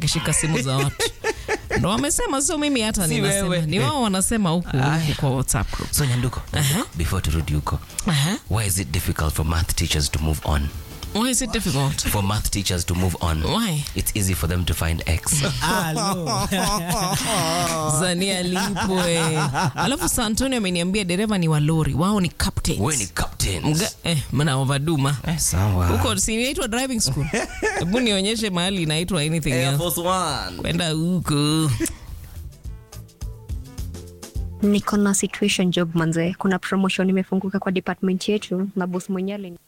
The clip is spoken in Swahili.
akishika simu za watu ndo wamesema, sio mimi hata Si ninasema, wewe. ni wao wanasema huku huku kwa WhatsApp group. So Nyanduko, before turudi huko, Aha. why is it difficult for math teachers to move on? Why is it difficult? For math teachers to move on. Why? It's easy for them to find X. Zania lipwe. Alafu San Antonio ameniambia dereva ni wa lori, wao ni captains. Wewe ni captains. Mga, eh, mna overduma. Eh, sawa. Huko si inaitwa driving school. Hebu nionyeshe mahali inaitwa anything Air else. Force One. Kwenda huko. Niko na situation job manze, kuna promotion imefunguka kwa department yetu na boss mwenyewe alini